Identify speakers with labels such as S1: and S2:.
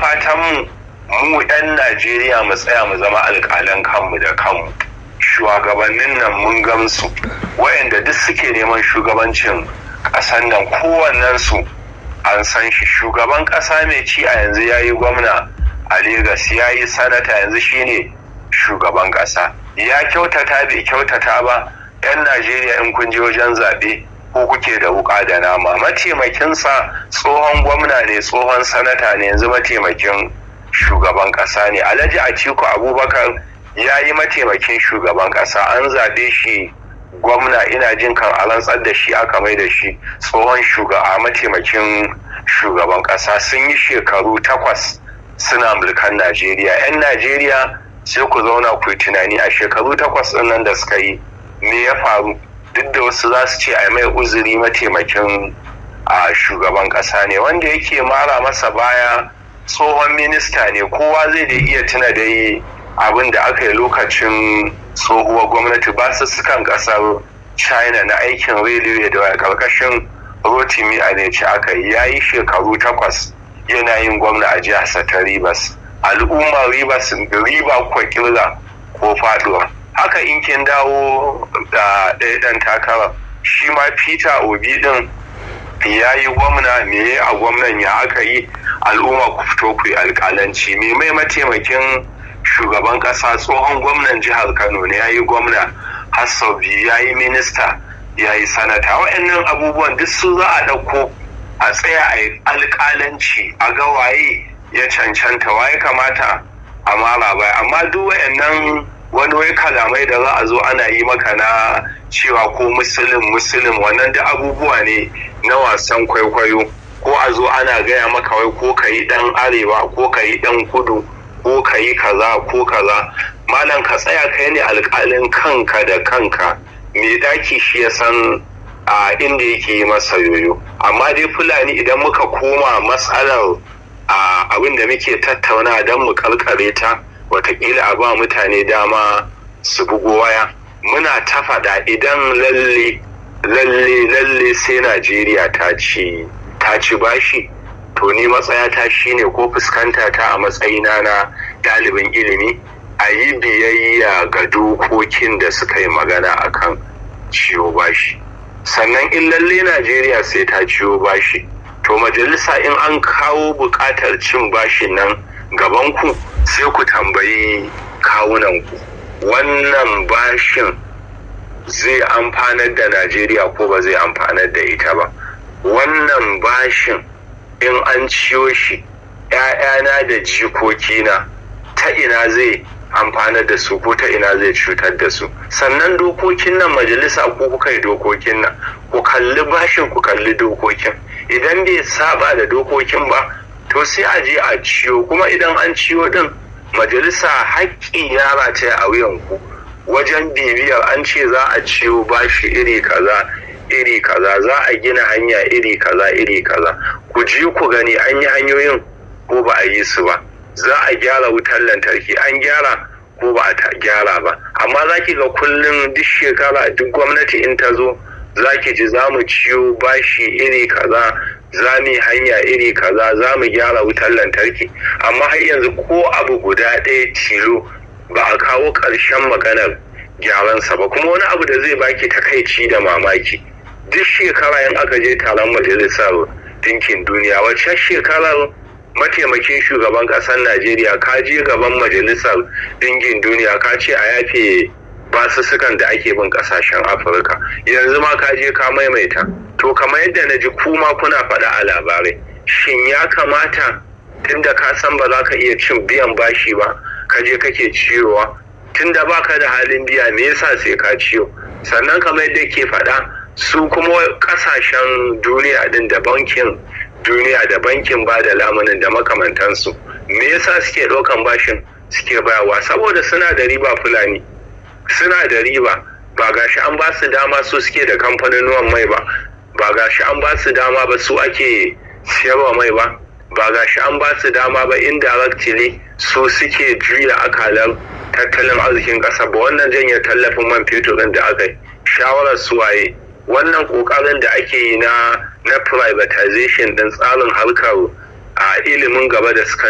S1: fatan mu 'yan najeriya mu tsaya mu zama alƙalan kanmu da kanmu shugabannin nan mun gamsu wayanda duk suke neman shugabancin ƙasan nan kowannensu an san shi shugaban ƙasa mai ci a yanzu ya yi gwamna a Legas ya yi sanata yanzu shine shugaban ƙasa ya kyautata bai kyautata ba 'yan najeriya in kun je wajen zaɓe ko kuke da wuƙa da nama mataimakinsa tsohon gwamna ne tsohon sanata ne yanzu mataimakin shugaban ƙasa ne alhaji atiku abubakar ya yi mataimakin shugaban ƙasa an zaɓe shi gwamna ina jin kan a rantsar da shi aka mai da shi tsohon shugaba mataimakin shugaban ƙasa sun yi shekaru takwas suna mulkan najeriya 'yan najeriya sai ku zauna ku yi tunani a shekaru takwas ɗin nan da suka yi me ya faru duk da wasu za su ce a mai uzuri mataimakin a shugaban ƙasa ne wanda yake mara masa baya tsohon minista ne kowa zai da iya tuna dai abin da aka yi lokacin tsohuwar gwamnati ba su sukan ƙasar china na aikin railway da karkashin rotimi a ne aka yi ya yi shekaru takwas yana yin gwamna a jihar ta ribas al'ummar ribas riba kwa kirga ko faduwa haka in kin dawo da ɗaya ɗan takara shi ma peter obi din ya yi gwamna me a gwamnan ya aka yi al'umma ku fito ku yi alƙalanci me mai mataimakin shugaban ƙasa tsohon gwamnan jihar kano ne ya yi gwamna hassabi ya yi minista ya yi sanata waɗannan abubuwan duk su za a ɗauko a tsaya a yi alƙalanci a ga waye ya cancanta waye kamata a mara baya amma duk waɗannan wani wai kalamai da za a zo ana yi maka na cewa ko musulun musulun wannan da abubuwa ne na wasan kwaikwayo ko a zo ana gaya maka wai ko ka yi dan arewa ko ka yi dan kudu ko ka yi kaza ko kaza malam ka tsaya kai ne alkalin kanka da kanka mai daki shi ya san a inda yake yi masa yoyo amma dai fulani idan muka koma matsalar abin da muke tattauna don mu karkare ta watakila a ba mutane dama su bugo waya muna ta faɗa idan lalle lalle lalle sai najeriya ta ci ta ci bashi to ni matsayata shine ko fuskanta ta a matsayina na ɗalibin ilimi a yi biyayya ga dokokin da suka yi magana akan ciwo bashi sannan in lalle najeriya sai ta ciwo bashi to majalisa in an kawo buƙatar cin bashin nan gabanku sai ku tambayi kawunanku wannan bashin zai amfanar da najeriya ko ba zai amfanar da ita ba wannan bashin in an ciyo shi ‘ya'yana da jikokina ta ina zai amfanar da su ko ta ina zai cutar da su sannan dokokin nan majalisa ko kuka yi dokokin nan ku kalli bashin ku kalli dokokin idan bai saba da dokokin ba to sai a je a ciyo kuma idan an ciyo din majalisa haƙƙi ya rataya a wuyanku wajen bibiyar an ce za a ciyo bashi iri kaza iri kaza za a gina hanya iri kaza iri kaza ku ji ku gani an yi hanyoyin ko ba a yi su ba za a gyara wutar lantarki an gyara ko ba a gyara ba amma za ki ga kullum duk shekara duk gwamnati in ta zo za ki ji za mu ciyo bashi iri kaza za mu hanya iri kaza za mu gyara wutar lantarki amma har yanzu ko abu guda ɗaya tilo ba a kawo ƙarshen maganar gyaransa ba kuma wani abu da zai baki takaici da mamaki duk shekara in aka je taron majalisar dinkin duniya wacce shekarar mataimakin shugaban ƙasar najeriya ka je gaban majalisar dinkin duniya ka ce a yafe basussukan da ake bin ƙasashen afirka yanzu ma ka je ka maimaita to kamar yadda na ji kuma kuna faɗa a labarai shin ya kamata tunda ka san ba za ka iya cin biyan bashi ba ka je kake ciyowa tunda baka da halin biya me yasa sai ka ciyo sannan kamar yadda ke faɗa su kuma ƙasashen duniya din da bankin duniya da bankin ba da lamunin da makamantansu me yasa suke ɗaukan bashin suke bayawa saboda suna da riba fulani suna da riba ba gashi an ba su dama su suke da kamfanin mai ba ba gashi an ba su dama ba su ake siyarwa mai ba ba gashi an ba su dama ba indirectly su suke juya akalar tattalin arzikin ƙasa ba wannan janye tallafin man fetur ɗin da aka yi shawarar suwaye wannan ƙoƙarin da ake yi na na privatization ɗin tsarin harkar a ilimin gaba da suka